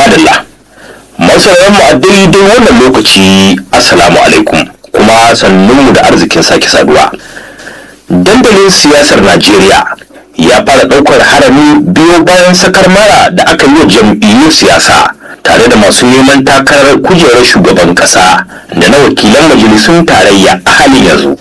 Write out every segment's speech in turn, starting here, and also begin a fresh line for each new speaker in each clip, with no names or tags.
madalla masarar mu a daidai wannan lokaci assalamu alaikum kuma sannunmu da arzikin sake saduwa dandalin siyasar najeriya ya fara ɗaukar harami biyo bayan sakar mara da aka yi wa jam'iyyun siyasa tare da masu neman takarar kujerar shugaban ƙasa da na wakilan majalisun tarayya a halin yanzu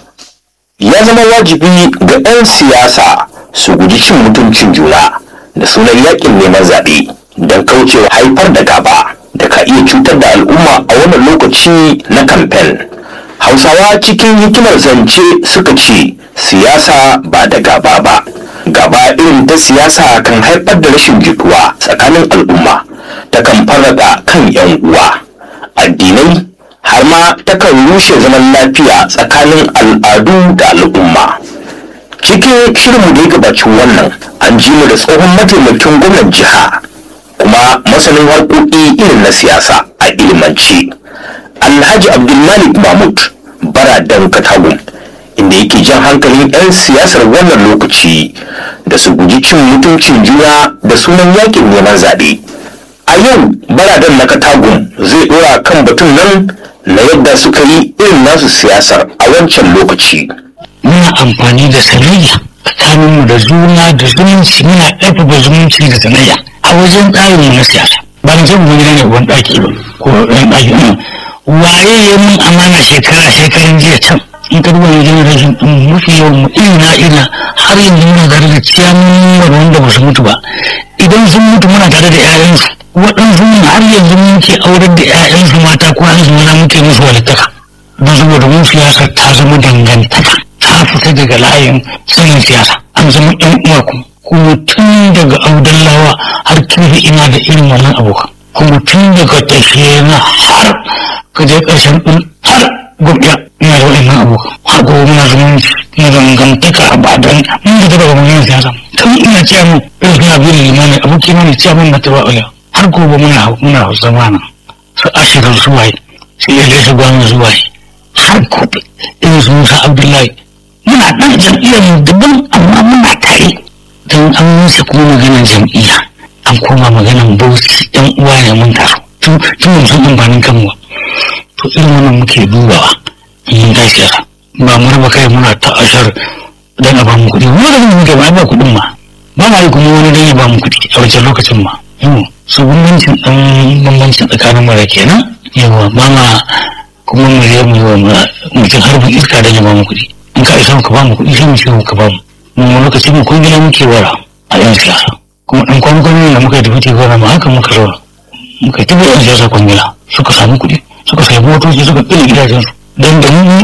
ya zama wajibi ga 'yan siyasa su guji cin mutuncin juna da sunan yakin neman zaɓe don kaucewa haifar da gaba da ka iya cutar da al'umma a wannan lokaci na kamfen hausawa cikin hikimar zance suka ce siyasa ba da gaba ba gaba irin ta siyasa kan haifar da rashin jituwa tsakanin al'umma ta kan farraka kan 'yan uwa addinai har ma takan rushe zaman lafiya tsakanin al'adu da al'umma cikin shirinmu da ya gabaci wannan an ji mu da tsohon mataimakin gwamnan jiha kuma masanin harkoki irin na siyasa a ilimance alhaji abdulmalik mahmud baradan katagun inda yake jan hankalin 'yan siyasar wannan lokaci da su guji cin mutuncin juna da sunan yakin neman zaɓe a yau baradan na katagun zai ɗora kan batun nan na yadda suka yi irin nasu siyasar a wancan lokaci
muna amfani da sanayya tsakaninmu da juna da zumunci muna ƙarfafa zumunci da sanayya a wajen tsarinmu na siyasa ba na zan wani ne wani ɗaki ba ko ɗan ɗaki ɗin waye ya mun amana shekara shekaran jiya can in ka duba ne generation ɗin mafi yawan mu ina ina har yanzu muna tare da ciyamun wanda ba su mutu ba idan sun mutu muna tare da 'ya'yansu waɗansu har yanzu muke aurar da 'ya'yansu mata ko an zama muke musu walittaka don saboda mun siyasa ta zama dangantaka ta fita daga layin sanin siyasa an zama ɗan uwa kuma kuma tun daga audallawa har kirfi ina da irin wannan abokan kuma tun daga tafiye na har ka je ƙarshen ɗin har gwamnati ina da waɗannan abokan har gobe muna zama na dangantaka a badan mun fita daga mun siyasa tun ina cewa mu irin suna biyu da limani abokin mana cewa mun na taɓa ƙwalewa har gobe muna muna zama nan su ashirin su waye su iya su gwamnati su waye har gobe irin su musa abdullahi muna ɗan jam'iyyar mu daban amma muna tare don an musa kuma maganar jam'iyya an koma maganar bauchi yan uwa ne mun taso tun tun mun san amfanin kanmu ba to irin wannan muke dubawa mun ga siyasa ba mu raba kai muna ta ashar dan a ba mu kuɗi mu da muke ba ba kuɗin ma ba ma yi kuma wani dan ya ba mu kuɗi a wancan lokacin ma su bambancin ɗan bambancin tsakanin mara kenan yawa ba ma kuma mu je mu yi wa mutum harbin iska da ya ba mu kuɗi in ka isa ka ba mu kuɗi sai mu ce ka ba mu mu lokacin mu kun gina muke wara a yan siyasa kuma ɗan kwanan da muka yi da muke wara ma haka muka zauna muka yi tabi yan siyasa kwangila suka samu kuɗi suka samu motoci suka ƙila gidajensu don da mu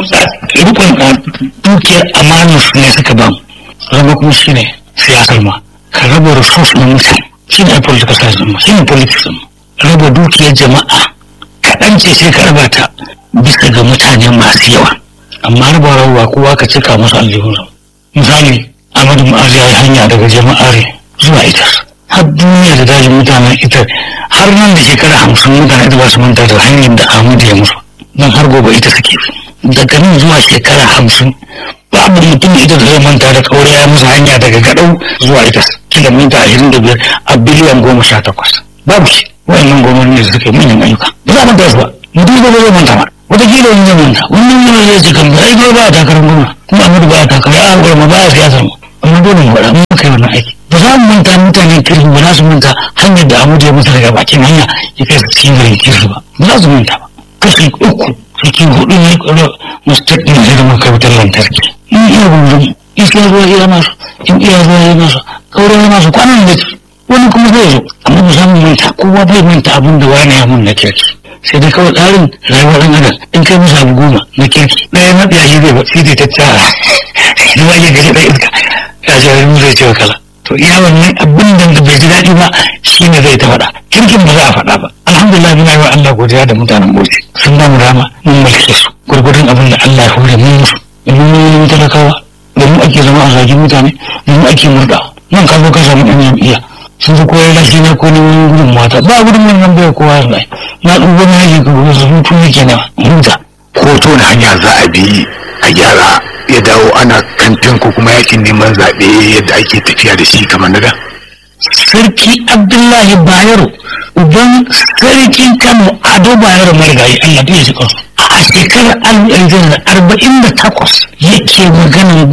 rukun dukiyar amanar su ne suka ba mu zama kuma shi ne siyasar ma ka raba resource na mutane shi ne political science ma shi ne politics ma raba dukiyar jama'a kaɗan ce sai ka raba ta bisa ga mutane masu yawa amma raba rawa kowa ka cika musu aljihunsa misali amadu ma'azu ya yi hanya daga jama'ar zuwa ita har duniya da dajin mutanen ita har nan da shekara hamsin mutane ita ba su manta da hanyar da amadu ya musu don har gobe ita suke daga nan zuwa shekara hamsin babu mutum da ita da zai manta da kaure ya musu hanya daga gadau zuwa ita kilomita ashirin da biyar a biliyan goma sha takwas babu shi wayannan gwamnati da suka yi manyan ayyuka ba za a manta su ba mutum da zai manta ba wataƙila wani zai manta wannan yana zai ce kan ai ba a takarar gwamna kuma amadu ba a takarar a hankali ma ba a siyasar mu amma dole mu faɗa mun kai wannan aiki ba za mu manta mutanen kirki ba za su manta hanyar da amadu ya musu daga bakin hanya ya kai su cikin garin kirki ba ba za su manta ba kashi uku cikin hudu ne mustaq ne zai zama kai wutar lantarki in iya gungun iska ruwa iya nasu in iya ruwa iya nasu kauran ya nasu kwanan da wani kuma zai zo amma ba za mu manta kowa bai manta abin da wani ya mun na kirki sai dai kawai tsarin rayuwar ɗan adam in kai musu abu goma na kirki ɗaya na ɗaya shi zai ba sai dai ta tsara shi ma ya gaji ɗaya iska ya ce wani zai ce wa kala to iya wannan abin da bai ji daɗi ba shi ne zai ta faɗa kirkin ba za a faɗa ba alhamdulillah muna yi wa Allah godiya da mutanen Bauchi sun ba mu rama mun mulke su gurgurdun abin da Allah ya hore mun musu domin mun yi talakawa da mu ake zama a zagin mutane da mu ake murɗa nan ka zo ka samu ɗan jam'iyya sun fi koyar lashi na ko neman gudun mata ba gudun wannan bai kowa yanzu na ɗan gwamna yake ka gudu su hutu ne kenan huta
ko to na hanya za a bi a gyara ya dawo ana kamfen ko kuma yakin neman zaɓe yadda ake tafiya da shi kamar na da
sarki abdullahi bayero uban sarkin kano ado bayar marigayi allah ya shi kansu a shekarar arba'in da takwas yake maganin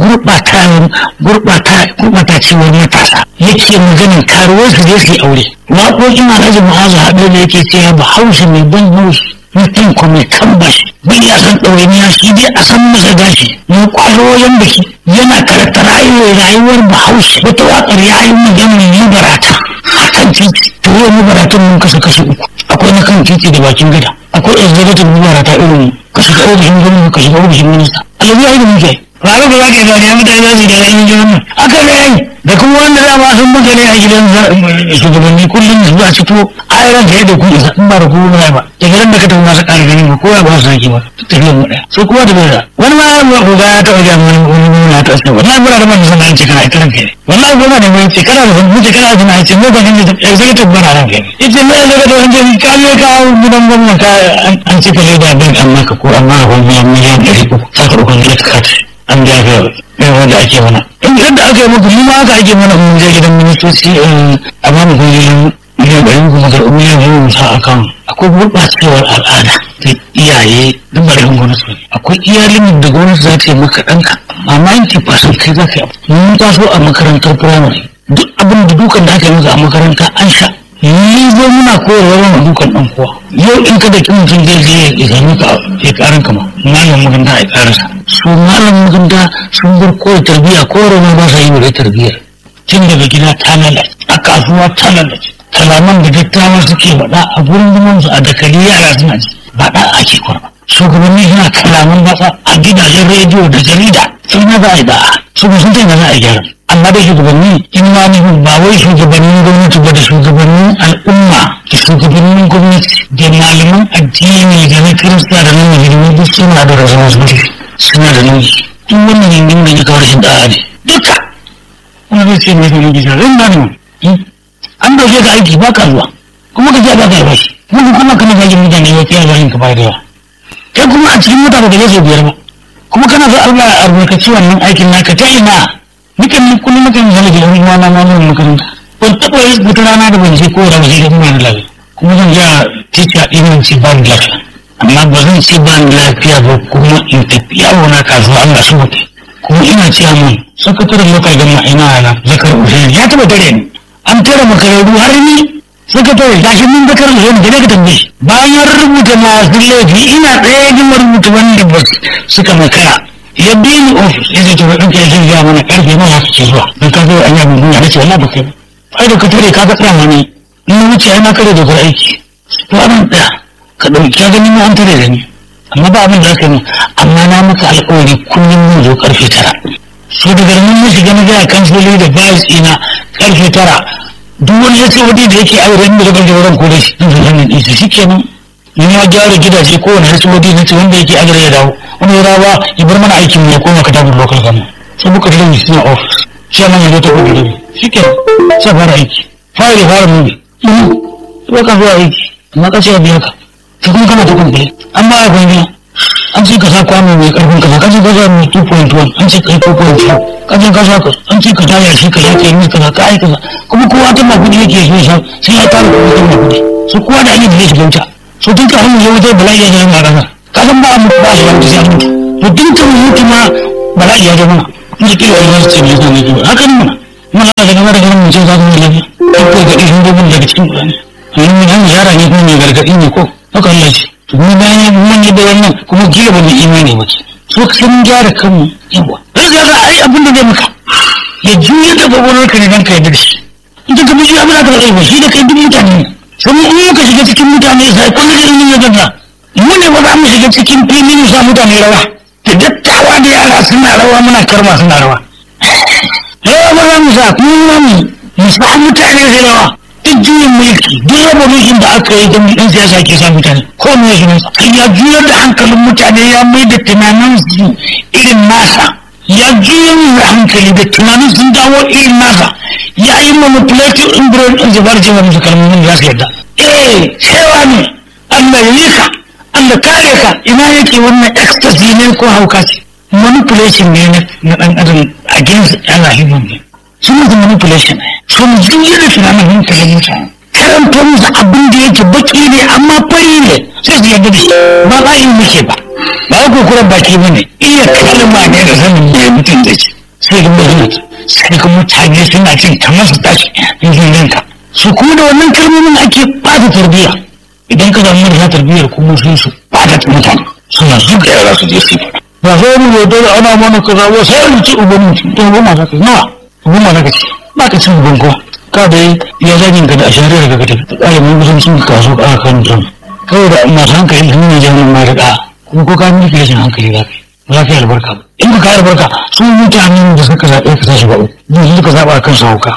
gurɓatacewar matasa yake maganin karuwar su je su yi aure waƙoƙin alhaji ma'azu haɗe da yake cewa ba hausa mai ban haushi mutum ko mai tambashi bai ya san ɗawainiya shi dai a san masa gashi mai ƙwarorin biki yana karanta rayuwar rayuwar bahaushe wata waƙar ya yi maganin mubarata a kan titi to yau mubaratun mun kasa kashi uku akwai na kan titi da bakin gada akwai executive mubarata irin ka shiga ofishin gwamnati ka shiga ofishin minista alabi ya yi da muke ranar da za ka yi gani ya mutane za su yi da yayin jirgin aka ne yayi da kuma wanda za ma sun buga ne a gidan shugabanni kullum da zuwa fito a yi ranka yadda ku isa in ba da kuma ba da gidan da ka tafi masu ƙara ganin ba kowa ba su sake ba tafiyar mu ɗaya so kowa da bai da wani ma ya ga ya taɓa jan wani wani wani ya taɓa sai wallahi muna da man sana ce kana ita ranka ne wallahi goma ne mai ce kana da sun mutu kana da sana ce mu ba kin da executive bana ranka ne ita ne executive an ce ka ne ka gidan gwamnati ka an ce ka leda bin amma ka ko amma a wani miliyan ɗari uku saka uku ne ka kata an jaga irin wanda ake mana in yadda aka yi muku mu ma aka ake mana mun je gidan ministoci a ba mu kuɗi miliyan ɗari kuma karɓi miliyan biyu mu sa akan akwai gurɓacewar al'ada da iyaye duk ba da gwamnati ba akwai iyalin da gwamnati za ta yi maka ɗanka amma 90% kai za ka yi mun taso a makarantar firamare duk abin da dukan da aka yi maka a makaranta an sha ni zo muna koyarwa yana dukan ɗan kowa yau in ka da kin mutum zai je ya sami ka ya karan kama malam makaranta ya karasa su malam makaranta sun bar koyi tarbiyya ko ma ba sa yi wa tarbiyyar tun daga gida ta lalace a kasuwa ta lalace kalaman da dattawa suke faɗa a gurin zaman su a dakali yara suna ji ba ɗa ake kwarba shugabanni suna kalaman batsa a gidajen rediyo da jarida sun na za a yi da'a su ba sun taimaka za a gyara amma da shugabanni in ma ni ba wai shugabannin gwamnati ba da shugabannin al'umma da shugabannin gwamnati da malaman addini da na kirista da na musulmi duk suna da responsibility suna da nauyi duk wannan yankin da ya kawo rashin da'a ne duka wani zai ce mai sanin gisa zan gane mu an dauke ka aiki ba ka zuwa kuma ka je ba ka albashi kuma kuma kana zagin mutane ya kai albashin ka bayar da yawa kai kuma a cikin mutane da zai biyar ba kuma kana so Allah ya albarkaci wannan aikin naka ta ina nukan kullum nukan zama da yan uwa na malamin makaranta ban taɓa yi wata rana da ban je ko da waje da kuma da lafiya kuma zan ja tica ɗin ce ba ni lafiya amma ba zan ce ba ni lafiya ba kuma in tafi yawo na kasuwa Allah su mutu kuma ina ce mun sakataren lokal gama ina na zakar usaini ya taɓa tare ni an tare makararru har ni sakatare gashi mun zakar usaini da ka tambaye shi bayan rubuta masu laifi ina ɗaya jin rubuta wanda ba suka makara ya bi ni ofis ya ce to ɗanka ya zai gaya mana ƙarfe nawa haka ke zuwa don ka zo an yi abin duniya na ce wallahi ba kai ba ai da ka tare ka ga tsaya ne in na wuce ai na kare dokar aiki to abin ɗaya ka ɗauki ka gani ma an tare da ni amma ba abin da aka yi amma na maka alƙawari kullum mun zo ƙarfe tara so daga nan mun shiga na gaya kansiloli da bayis ɗina ƙarfe tara duk wani ya ce wani da yake aure inda daga jawaran ko da shi zan zo hannun ɗinsa shi kenan in ya gyara gidaje kowane hasibodi na ce wanda yake aure ya dawo wani ya dawo ya bar mana aikin ya koma katabin local government sai muka tare mu suna office shi nan ya zo ta kuɗi da shi ke sai fara aiki fara da fara mubi sai ka zuwa aiki amma ka ce ya biya ka sai kuma kana ta kumbe an ba ya kwanye an ce ka sa kwano mai karfin kasa ka ce ka sa mai 2.1 an ce ka yi 2.4 ka ce ka sa ka an ce ka taya shi ka yake yi kaza ka yi kaza kuma kowa ta ma kuɗi yake so ya sai ya tara kuɗi ta ma kuɗi su kowa da ake da zai shiga wuta so tun kafin mu je wutar bala'i ya zama a ƙasa ka san ba a mutu ba a shiga wuta sai a mutu to tun kan mutu ma bala'i ya zama in ji kila wani ce mai zama ne haka ne mana mana da gaba da ganin mutum za su mai lafiya duk kai gaɗi sun gobin daga cikin ƙurani amma mun hanyar yara ne kuma mai gargaɗi ne ko haka Allah ce to mu bayan mun yi da wannan kuma kila ba mu imani ba ke so ka san gyara kanmu yawa zai ga ai abin da zai maka ya juya da gwagwarar ka ne don ka yarda da shi in ka bi abin da ka zai ba shi da kai duk mutane ne sai in muka shiga cikin mutane sai kullum irin ya gaza mu ne ba za mu shiga cikin fili mu sa mutane rawa da dattawa da yara suna rawa muna karma suna rawa rawa ba za mu sa kuma mu mu sa mutane sai rawa duk juyin mulki duk raba mulkin da aka yi don ɗan siyasa ke sa mutane ko me ya sunansa ya juyar da hankalin mutane ya mai da tunanin su irin nasa ya juyar da hankali da tunanin sun dawo irin nasa ya yi manipulative in brain ɗin zubar cewa musu kalmomin da za su yadda eh cewa ne Allah ya yi ka Allah kare ka ina yake wannan ecstasy ne ko hauka ce manipulation ne na ɗan adam against Allah human being sun yi manipulation ne sun juya da tunanin hankalin mutane karanto musu abin da yake baki ne amma fari ne sai su yarda da shi ba za yi muke ba ba ku kuran baki bane iya kalma ne da sanin me mutum da shi sai ga mutum sai ga mutane suna cin kamar su tashi yin yanka su kuma da wannan kalmomin ake bata tarbiyya idan ka samu marasa tarbiyyar kuma sun su bata mutane suna zuga yara su je su ba sai mu yau dole ana mana kaza ba sai mu ci uban mutum to uban ma zaka nawa uban ma zaka ci ba ka cin uban ko ka dai ya zagin ka da ashariyar ka ka tafi tsare mun kusan sun kaso ka kan mutum kawai da masu hankali sun ne jami'in ma da kuma ko ka miki rashin hankali za ka yi ba za ka yi albarka ba in ka yi albarka su mutanen da suka zaɓe ka tashi ba uku suka zaɓa kan su hauka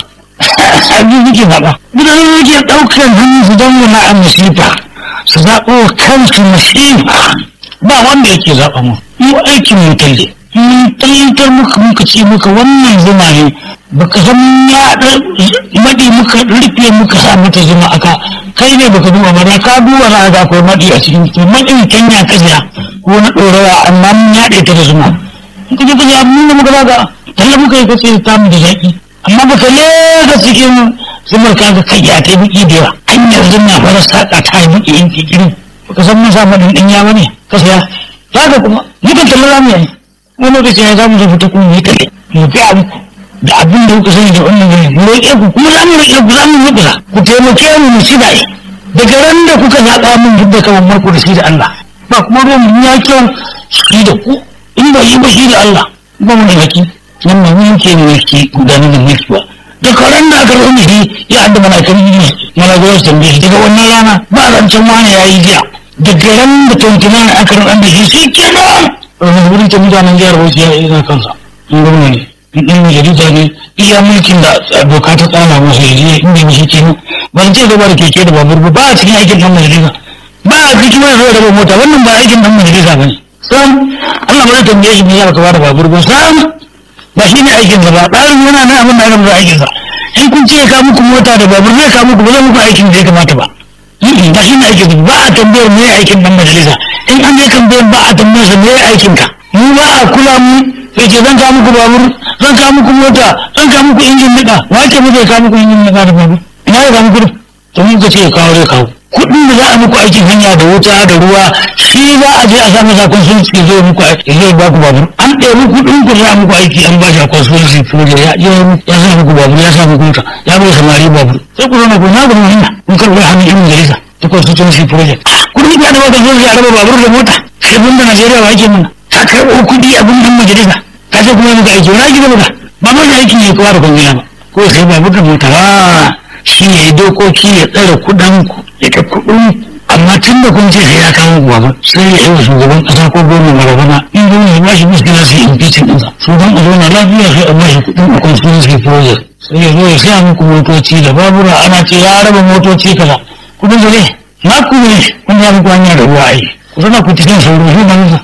abin suke zaɓa mutane ne ke ɗaukar hannun su don wani a masifa su zaɓo wa kansu masifa ba wanda yake zaɓa mu mu aikin mu talle mun tallantar muka muka ce muka wannan zuma ne baka san ya maɗi muka rufe muka sa mata zuma aka kai ne baka duba ba da ka duba na ga akwai maɗi a cikin to maɗin kenya ka siya ko na ɗorawa amma mun yaɗe ta da zuma in ka je ka siya mun da muka zaga talla muka yi kace ta mu da zaƙi amma baka lega cikin zumar ka ga kai ya ta yi biki da yawa hanyar zuma fara saƙa ta yi biki in kikirin baka san mun sa maɗin ɗin ya bane ka siya zaka kuma mukan talla za mu yi wani lokaci ya za mu zo fita kuma mu yi talle mu ga muku da abin da kuka sani da wannan gani mu roƙe ku kuma za mu roƙe ku za mu roƙe ku taimake mu mu ci dai daga ran da kuka zaɓa mun duk da kamar marko da shi da Allah ba kuma ruwan mu ya kyau shi da ku in ba yi ba shi da Allah ba mu da haki nan ba mun ke mulki gudanar da mulki ba da karan da aka rubuta shi ya adda mana kan yi mana zuwa su tambaye shi daga wannan rana ba zancen wani ya yi jiya daga ran da tuntuna aka rubuta da shi shi kenan wani wurin ta mutanen jihar Bauchi ya yi kansa in gwamna ne in majalisa ne iya mulkin da doka ta tsara masa ya je inda ya shi ke ba ce gaba da keke da babur ba ba a cikin aikin dan majalisa ba a cikin wani zuwa raba mota wannan ba aikin dan majalisa ba ne sam Allah ba zai tambaye shi me ya baka da babur ba sam ba shi ne aikin sa ba tsarin yana nan abin da aka ba aikin sa in kun ce ya kawo muku mota da babur zai kawo muku ba zai muku aikin da ya kamata ba ba shi ne aikin ba a tambayar me aikin dan majalisa in an je tambayar ba a tambayar sa me aikin ka mu ba a kula mu sai ce zan kawo muku babur zan kawo muku mota zan kawo muku injin nika wace mu zai kawo muku injin nika da babur ina ya kawo muku to mun ka ce ya kawo zai kawo kuɗin da za a muku aikin hanya da wuta da ruwa shi za a je a samu sakon sun ce zai muku zai ba ku babur an ɗebi kuɗin ku za a muku aiki an ba shi a consultancy project ya ya ya sa muku babur ya sa muku wuta ya bai samari babur sai ku zama ku na gaba hanya kun karɓi hannun yan majalisa ta consultancy project kuɗin ya da ba consultancy a raba babur da mota sai bunda Najeriya ba ake mana ka karɓo kuɗi abin yan majalisa ka ce kuma muka aiki wani gida muka ba ma da aikin ya kowa da kwangila ba ko sai ba muka mota ba shi ne dokoki ya tsare kuɗin ku ya ka kuɗin amma tun da kun ce sai ya kawo ku ba sai ya yi wa shugaban ƙasa ko gwamnan marabana in gwamnan ya bashi muskila sai impeachment ɗinsa su don a zauna lafiya sai a bashi kuɗin a constituency project sai ya zo ya saya muku motoci da babura ana ce ya raba motoci kaza kuɗin da ne na ku ne kun ya muku hanya da ruwa ai ku zana ku cikin sauro shi ba nisa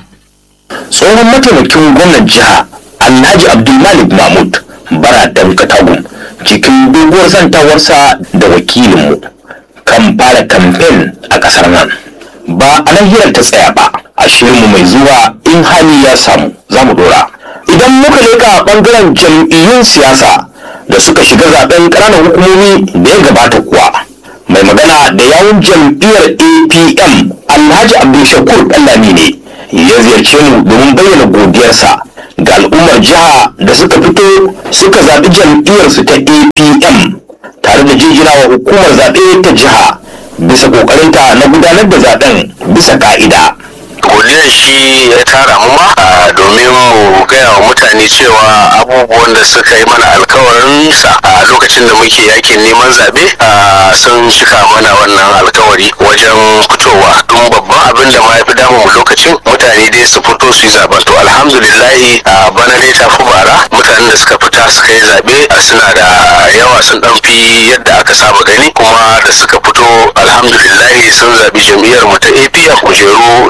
tsohon mataimakin gwamnan jiha alhaji abdulmalik mahmud baradan katagun cikin doguwar zantawarsa da wakilinmu kan fara kamfen a kasar nan ba a nan hirar ta tsaya ba a shirinmu mai zuwa in hali ya samu za mu dora idan muka leka bangaren jam'iyyun siyasa da suka shiga zaben ƙananan hukumomi da ya gabata kuwa mai magana da yawun jam'iyyar apm alhaji abdulshakur ɗallami ne ya ziyarce mu domin bayyana godiyarsa ga al'ummar jiha da suka fito suka zaɓi jam'iyyarsu ta apm tare da jinjinawa hukumar zaɓe ta jiha bisa ƙoƙarinta na gudanar da zaɓen bisa ƙa'ida.
godiyar shi ya tara mu ma a domin mu gaya wa mutane cewa abubuwan da suka yi mana alkawarin sa a lokacin da muke yakin neman zabe a sun cika mana wannan alkawari wajen fitowa don babban abin da ma ya fi damu mu lokacin mutane dai su fito su yi zaben to alhamdulillahi a bana dai ta fi bara mutanen da suka fita suka yi zabe a suna da yawa sun dan fi yadda aka saba gani kuma da suka fito alhamdulillahi sun zabi jam'iyyar mu ta APM kujeru da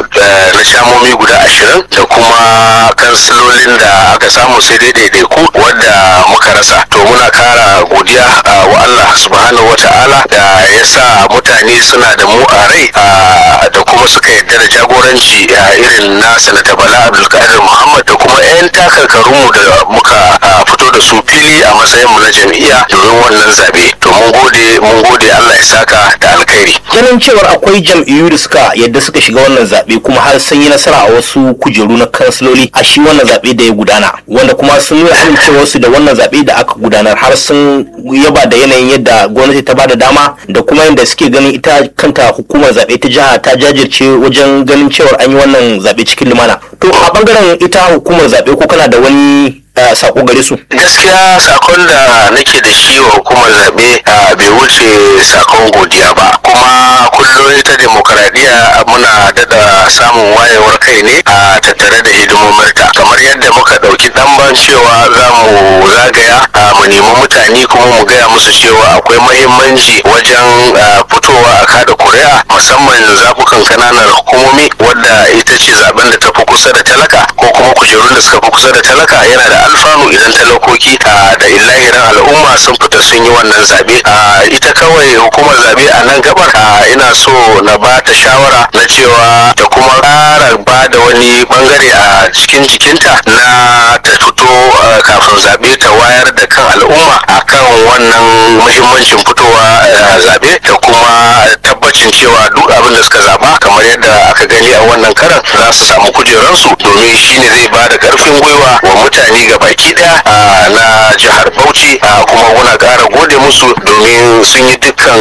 na shamomi guda ashirin da kuma kansilolin da aka samu sai dai daidaiku wadda muka rasa to muna kara godiya wa Allah subhanahu wa ta'ala da ya sa mutane suna da mu a rai da kuma suka yarda da jagoranci irin na sanata bala abdulkadir muhammad da kuma 'yan takarkarunmu da muka fito da su fili a matsayinmu na jam'iyya domin wannan zabe to mun gode mun gode Allah ya saka da alkhairi
ganin cewar akwai jam'iyyu da suka yadda suka shiga wannan zaɓe kuma har sun yi nasara a wasu kujeru na kansiloli a shi wannan zaɓe da ya gudana wanda kuma sun nuna amincewarsu da wannan zaɓe da aka gudanar har sun yaba da yanayin yadda gwamnati ta bada dama da kuma yadda suke ganin ita kanta hukumar zaɓe ta jiha ta jajirce wajen ganin cewar an yi wannan zaɓe cikin lumana to a bangaren ita hukumar zaɓe ko kana da wani sako gare su
gaskiya sakon da nake da shi wa hukumar zaɓe bai wuce sakon godiya ba kuma kullum ita demokaradiyya muna dada samun wayewar kai ne a tattare da hidimominta kamar yadda muka ɗauki ɗanban cewa za mu zagaya mu nemi mutane kuma mu gaya musu cewa akwai mahimmanci wajen fitowa a kada kuri'a musamman zaɓukan kananan hukumomi wadda ita ce zaben da ta fi kusa da talaka ko kuma kujerun da suka fi kusa da talaka yana da alfanu idan talakoki da illahirin al'umma sun fita sun yi wannan zabe ita kawai hukumar zabe a nan gabar ina so na ba ta shawara na cewa ta kuma ƙara ba da wani bangare a cikin jikinta na ta fito kafin zabe ta wayar da kan al'umma akan wannan muhimmancin fitowa zabe ta kuma tabbacin cewa duk abin da suka zaba kamar yadda aka gani a wannan karan za su samu kujeransu domin shine zai ba da karfin gwiwa wa mutane ga baki daya na jihar bauchi kuma muna ƙara gode musu domin sun yi dukkan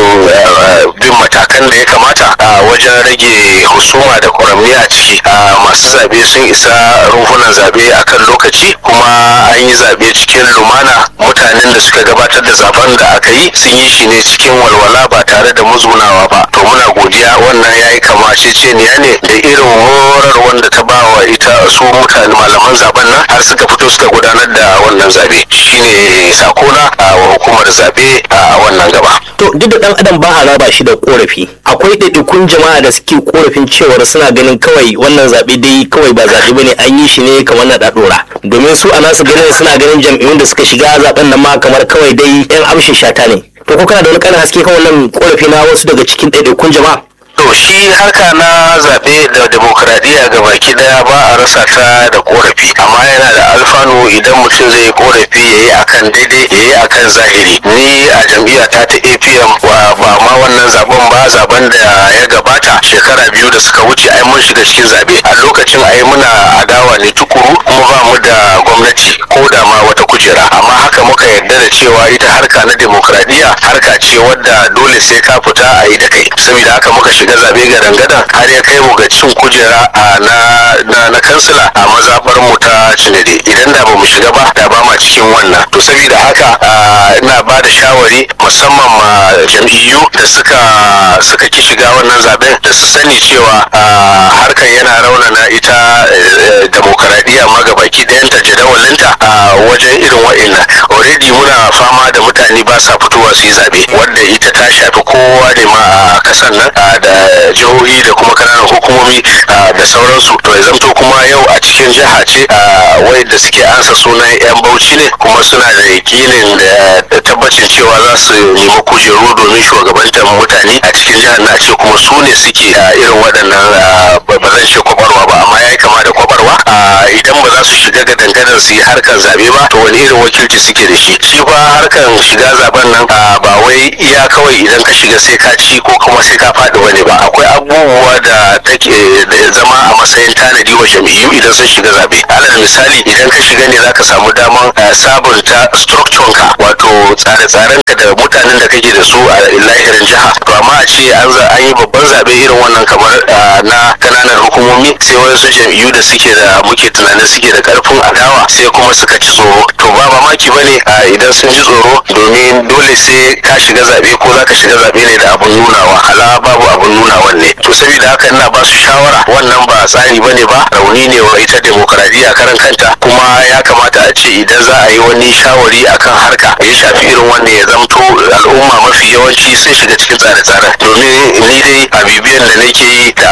bin matakan da ya kamata wajen rage husuma da kwaramni a ciki masu zabe sun isa rumfunan zabe akan lokaci kuma an yi zabe cikin lumana mutanen da suka gabatar da zaben da aka yi sun yi shi ne cikin walwala ba tare da muzgunawa ba to muna godiya wannan ya yi kamaceceniya ne da irin horar wanda ta ba wa ita su mutane malaman zaben nan har suka fito suka gudanar da wannan zabe shine sakona a hukumar zabe a wannan gaba
to duk da dan adam ba a raba shi da korafi akwai ɗaiɗaikun jama'a da suke korafin cewar suna ganin kawai wannan zaɓe dai kawai ba zaɓe bane an yi shi ne kamar na ɗaɗora domin su a nasu ganin suna ganin jam'iyyun da suka shiga zaɓen nan ma kamar kawai dai yan amshin shata ne to ko kana da wani ƙarin haske kan wannan korafi na wasu daga cikin ɗaiɗaikun jama'a
to shi harka na zaɓe da demokradiyya ga baki daya ba a rasa ta da korafi amma yana da alfanu idan mutum zai yi korafi ya yi akan daidai ya yi akan zahiri ni a jam'iyya ta ta apm ba ma wannan zaben ba zaben da ya gabata shekara biyu da suka wuce ai mun shiga cikin zaɓe a lokacin ai muna adawa ne tukuru kuma ba mu da gwamnati ko da ma wata kujera amma haka muka yarda da cewa ita harka na demokradiyya harka ce wadda dole sai ka fita a yi da kai saboda haka muka shiga zabe gadan-gadan har ya kai mu ga cin kujera a na na, na kansila a mazabar mu ta cinade idan da ba mu shiga ba da ba ma cikin wannan to saboda haka ina ba da shawari musamman ma jam'iyyu da suka suka ki shiga wannan zaben da su sani cewa harkar yana raunana ita demokaradiyya ma ga baki ɗayanta jadawalinta a wajen irin wa'innan already muna fama da mutane ba sa fitowa su yi zabe wanda ita ta shafi kowa ne ma a kasan nan da jihohi da kuma kananan hukumomi da sauransu to ya zamto kuma yau a cikin jiha ce wai da suke ansa sunan yan bauchi ne kuma suna da yakinin da tabbacin cewa za su nemi kujeru domin shugabantar mutane a cikin jihar na ce kuma su ne suke irin waɗannan ba zan ce kwabarwa ba amma ya yi kama da kwabarwa idan ba za su shiga ga dangadan su yi harkar zabe ba to wani irin wakilci suke da shi shi fa harkar shiga zaben nan ba wai iya kawai idan ka shiga sai ka ci ko kuma sai ka faɗi wani ba akwai abubuwa da take zama a matsayin tanadi wa jam'iyyu idan sun shiga zabe alal misali idan ka shiga ne zaka samu daman sabunta structure ka wato tsare-tsaren ka da mutanen da kake da su a lahirin jiha to amma a ce an an yi babban zabe irin wannan kamar na kananan hukumomi sai wasu jam'iyyu da suke da muke tunanin suke da karfin adawa sai kuma suka ci tsoro to ba mamaki bane idan sun ji tsoro domin dole sai ka shiga zabe ko zaka shiga zabe ne da abun nunawa ala babu abun nunawan ne to saboda haka ina ba su shawara wannan ba tsari bane ba rauni ne wa ita demokradiyya karan kanta kuma ya kamata a ce idan za a yi wani shawari akan harka ya shafi irin wanda ya zamto al'umma mafi yawanci sun shiga cikin tsare-tsaren domin ni dai a bibiyan da nake yi da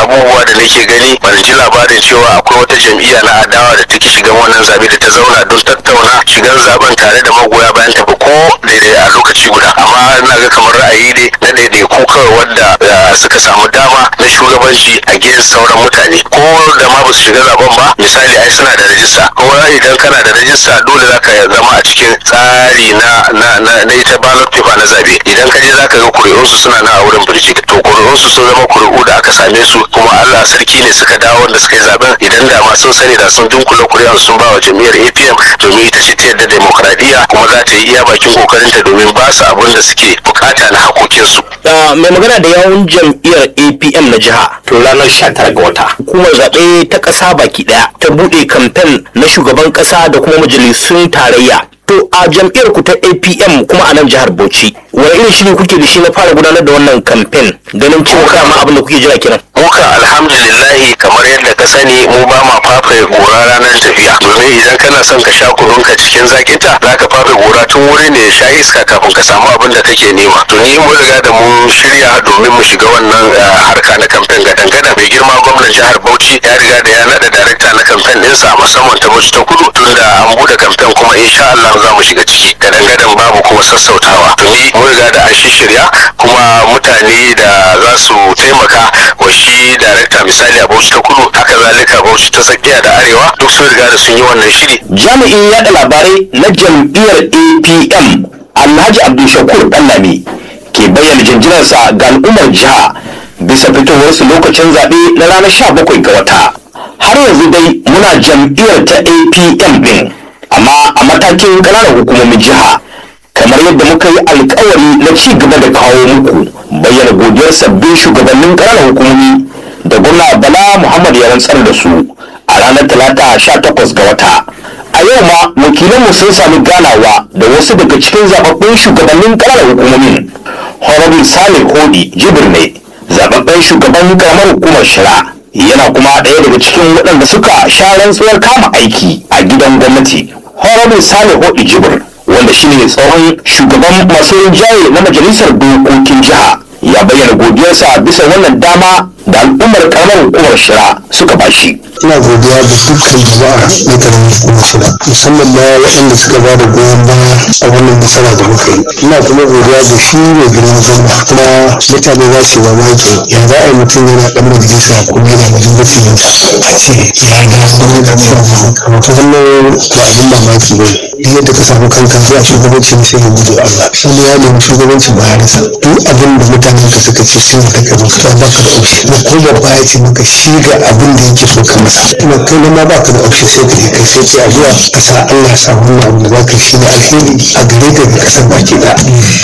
abubuwa da nake gani ban ji labarin cewa akwai wata jam'iyya na adawa da take shigan wannan zabe da ta zauna don tattauna shigan zaben tare da magoya bayan ta ba ko daidai a lokaci guda amma ina ga kamar ra'ayi ne na daidai ko kawai wanda uh, suka samu dama na shugabanci a gidan sauran mutane ko da ma ba su shiga zaben ba misali ai suna da rajista kuma idan kana da rajista dole zaka zama a cikin tsari na na na, na ita ballot paper na zabe idan ka je zaka ga kuri'unsu suna nan a wurin birjik to kuri'unsu sun zama kuri'u da aka same su kuma Allah sarki ne suka dawo wanda suka yi zaben idan da ma sun sani da sun dunkula kuri'un sun ba wa jam'iyyar APM domin ita ce ta yadda demokradiyya kuma za ta yi iya bakin kokarinta domin ba su abin da suke bukata na hakokinsu.
Ah, mai magana da yawun jam'iyyar apm na jiha to ranar 19 ga wata hukumar zaɓe ta ƙasa baki ɗaya ta buɗe kamfen na shugaban ƙasa da kuma majalisun tarayya to a jam'iyyar ku ta apm kuma a nan jihar bauchi wani irin shiri kuke da shi na fara gudanar da wannan kamfen ganin cewa kama abin da kuke jira kenan
muka alhamdulillahi kamar yadda ka sani mu ba ma fafe gora ranar tafiya domin idan kana son ka sha kununka cikin zakinta za ka fafe gora tun wuri ne ya sha iska kafin ka samu abin da kake nema to ni mun riga da mun shirya domin mu shiga wannan eh, harka na kamfen gadan gadan mai girma gwamnan jihar bauchi ya riga da ya nada darakta na kamfen ɗinsa musamman ta bauchi ta kudu tunda an bude kamfen kuma insha Allah za mu shiga ciki gadan gadan babu kuma sassautawa to ni mun riga da an shirya kuma mutane da za su taimaka wa shi darakta misali a bauchi ta kudu haka zalika bauchi ta tsakiya da arewa duk sun riga da sun yi wannan shiri
jami'in yaɗa labarai na jam'iyyar apm alhaji abdulshakur ɗanlami ke bayyana jinjinarsa ga al'ummar jiha bisa fitowarsu lokacin zaɓe na ranar 17 ga wata har yanzu dai muna jam'iyyar ta apm ɗin amma a matakin ƙananan hukumomin jiha kamar yadda muka yi alkawari na ci gaba da kawo muku bayyana godiyar sabbin shugabannin ƙananan hukumomi da gwamna bala muhammad ya rantsar da su a ranar talata 18 ga wata a yau ma wakilanmu sun sami ganawa da wasu daga cikin zababbun shugabannin ƙananan hukumomin honorable salih hodi jibir ne zababben shugaban karamar hukumar shira yana kuma ɗaya daga cikin waɗanda suka sha rantsuwar kama aiki a gidan gwamnati honorable salih hodi jibir wanda shine tsohon shugaban masu rinjaye na majalisar dokokin jiha ya bayyana godiyarsa bisa wannan dama da al'ummar karamar hukumar shira suka bashi
ina godiya da dukkan jama'a na karamin hukumar shida musamman ma waɗanda suka ba da goyon baya a wannan nasara da muka yi ina kuma godiya da shi mai girma gwamna kuma mutane za su yi mamaki ya za a yi mutum yana ɗan majalisa kuma yana majalisar yanzu a ce ya ga wani da wannan ba abin mamaki ba duk yadda ka samu kanka zuwa shugabanci ne sai ka gudu Allah wani ya nemi shugabancin ba ya rasa duk abin da mutanen ka suka ce sun da ka musu ba ka da option da ko babba ya ce maka shi ga abin da yake so ka masa kuma kai ne ma baka da option sai ka yi kai sai ce a zuwa ka sa Allah sa wannan abu da za ka shi ne alheri a gare ka ga kasar baki da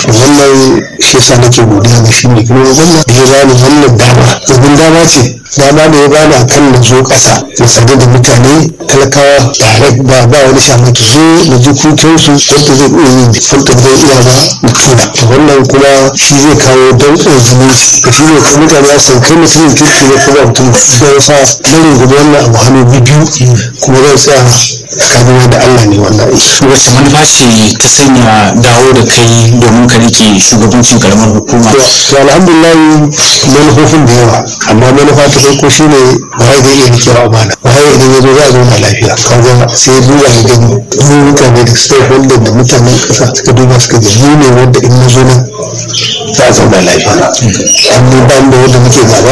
wannan shi yasa nake godiya ga shi ne kuma wannan da ya bani wannan dama domin dama ce dama da ya bani akan na zo ƙasa na sadu da mutane talakawa tare ba ba wani shamaki zo na ji kukansu wanda zai iya yin fanta da iya ba na tura wannan kuma shi zai kawo danƙon zumunci ka shi ne kuma mutane ya san kai mutumin kirki ne kuma mutum da ya sa ɗarin gudu wannan abu hannu biyu kuma zai tsaya tsakanin da Allah ne wannan aiki.
wacce manufa ce ta sanya dawo da kai domin ka rike shugabancin karamar hukuma
to alhamdulillah manufofin da yawa amma manufa ta farko shine waye zai iya rikewa amana waye idan ya zo za a zauna lafiya kaga sai duba ya gani mu mutane da stakeholder da mutanen kasa suka duba suka ga mu ne wanda in na zo nan za a zauna lafiya amma ba da wanda muke gaba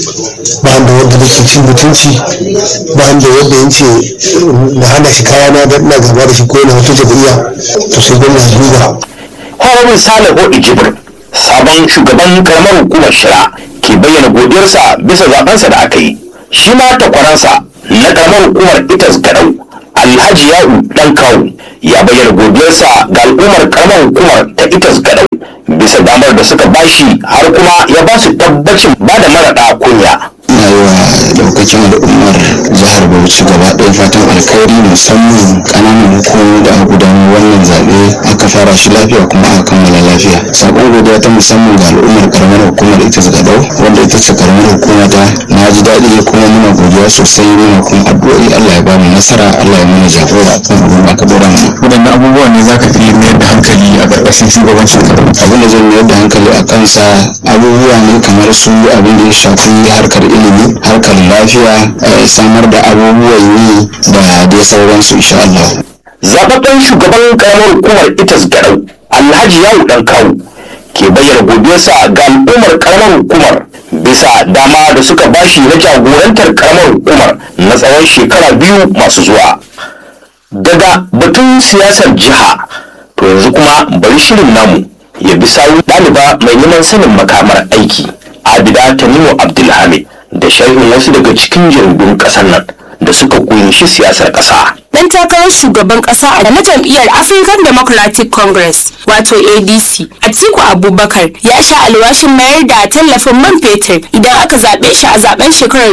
ba da wanda muke cin mutunci ba da wanda yace na hana shi kayana da ina gaba da shi ko na wata jam'iyya to sai gwamnati duba
honorable salih hodi jibir sabon shugaban karamar hukumar shira ke bayyana godiyarsa bisa zabensa da aka yi shi ma takwaransa na karamar hukumar itas gadau alhaji ya'u dan kawu ya bayyana godiyarsa ga al'ummar karamar hukumar ta itas gadau bisa damar da suka bashi har kuma ya ba su tabbacin ba da maraɗa kunya
ina yi wa daukacin al'ummar jihar bauchi gaba ɗaya fatan alkhairi musamman ƙananan hukumomi da aka gudanar wannan zaɓe aka fara shi lafiya kuma aka kammala lafiya sakon godiya ta musamman ga al'ummar karamar hukumar ita gadau wanda ita wakiltar karamar hukuma ta na ji daɗi kuma muna godiya sosai muna kuma addu'o'i Allah ya bamu nasara Allah ya mana jagora kan abin da aka dora mu
waɗanne abubuwan ne zaka fi mayar da hankali a ƙarƙashin shugabancin ka
abin da zan mayar da hankali a kansa abubuwa ne kamar su abin da ya shafi harkar ilimi harkar lafiya eh, samar da abubuwan yi da dai sauransu insha Allah
zababben shugaban karamar hukumar itas garau alhaji yawu dan kawu ke bayyana godiyarsa ga al'ummar karamar hukumar bisa dama da suka bashi na jagorantar karamar hukumar na tsawon shekara biyu masu zuwa daga batun siyasar jiha to yanzu kuma bari shirin namu ya bi sawu ɗaliba mai neman sanin makamar aiki abida tanimu abdulhamid da sharhin wasu daga cikin jaridun ƙasar nan da suka kunshi siyasar ƙasa
dan takarar shugaban kasa a na jam'iyyar African Democratic Congress wato ADC Atiku Abubakar ya sha alwashin mayar da tallafin man fetur idan aka zaɓe shi a zaben shekarar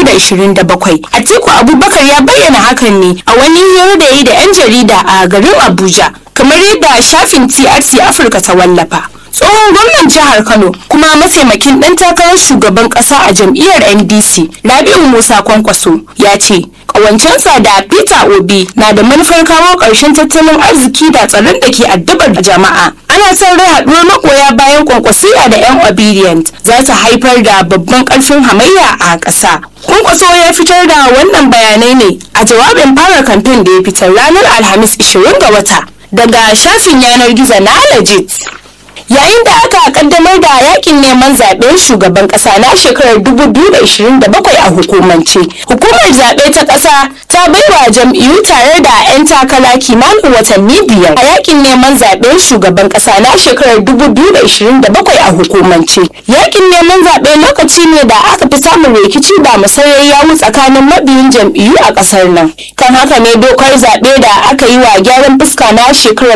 2027. Atiku Abubakar ya bayyana hakan ne a wani hira da ya yi da 'yan jarida a garin Abuja kamar yadda shafin TRC Afirka ta wallafa. tsohon gwamnan jihar kano kuma mataimakin dan takarar shugaban kasa a jam'iyyar ndc rabi'u musa kwankwaso ya ce kawancensa da peter obi na da manufar kawo ƙarshen tattalin arziki da tsaron da ke addabar jama'a ana son rai haɗuwar magoya bayan kwankwasiya da yan obedient za ta haifar da babban ƙarfin hamayya a ƙasa kwankwaso ya fitar da wannan bayanai ne a jawabin fara kamfen da ya fitar ranar alhamis 20 ga wata daga shafin yanar gizo na legit yayin da aka kaddamar da yakin neman zaben shugaban kasa na shekarar 2027 a hukumance hukumar zaɓe ta ƙasa ta baiwa jam'iyyu tare da 'yan takara kimanin watanni biyar a yakin neman zaben shugaban kasa na shekarar 2027 a hukumance yakin neman zaɓe lokaci ne da aka fi samun rikici da musayar yawu tsakanin mabiyin jam'iyyu a ƙasar nan kan haka ne dokar zaɓe da aka yi wa gyaran fuska na shekarar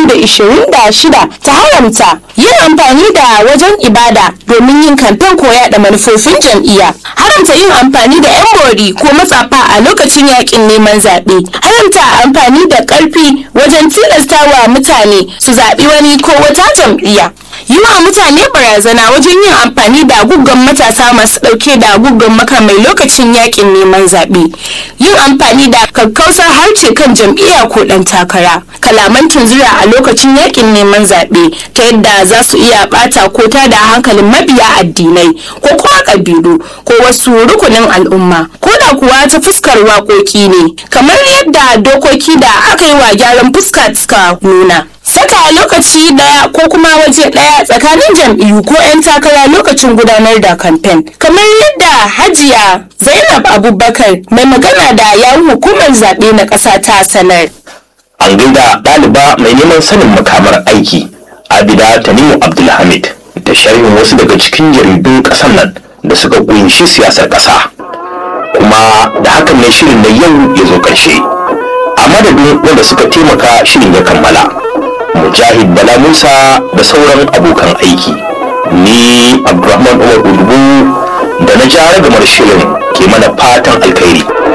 2026 ta haramta yin amfani da wajen ibada domin yin kamfen koya da manufofin jam'iyya haramta yin amfani da yan bori ko matsafa a lokacin yakin neman zaɓe haramta amfani da ƙarfi wajen tilastawa mutane su zaɓi wani ko wata jam'iyya yi wa mutane barazana wajen yin amfani da guggan matasa masu ɗauke da guggan makamai lokacin yakin neman zaɓe yin amfani da kakkausar harce kan jam'iyya ko ɗan takara kalaman tunzura a lokacin yakin neman zaɓe ta yadda za su iya ɓata ko ta da hankalin mabiya addinai ko kuma ƙabilu ko wasu rukunin al'umma ko da kuwa ta fuskar waƙoƙi ne kamar yadda dokoki da aka yi wa gyaran fuska suka nuna saka lokaci daya ko kuma waje daya tsakanin jam'iyyu ko 'yan takara lokacin gudanar da kamfen kamar yadda hajiya zainab abubakar mai magana da yawun hukumar zaɓe na ƙasa ta sanar
an gaida ɗaliba mai neman sanin makamar aiki abida tanimu abdulhamid da sharhin wasu daga cikin jaridun ƙasar nan da suka kunshi siyasar ƙasa kuma da hakan ne shirin na yau ya zo ƙarshe a madadin wanda suka taimaka shirin ya kammala mujahid bala musa da sauran abokan aiki ni abdulrahman umar udubu da na jara gamar shirin ke mana fatan alkhairi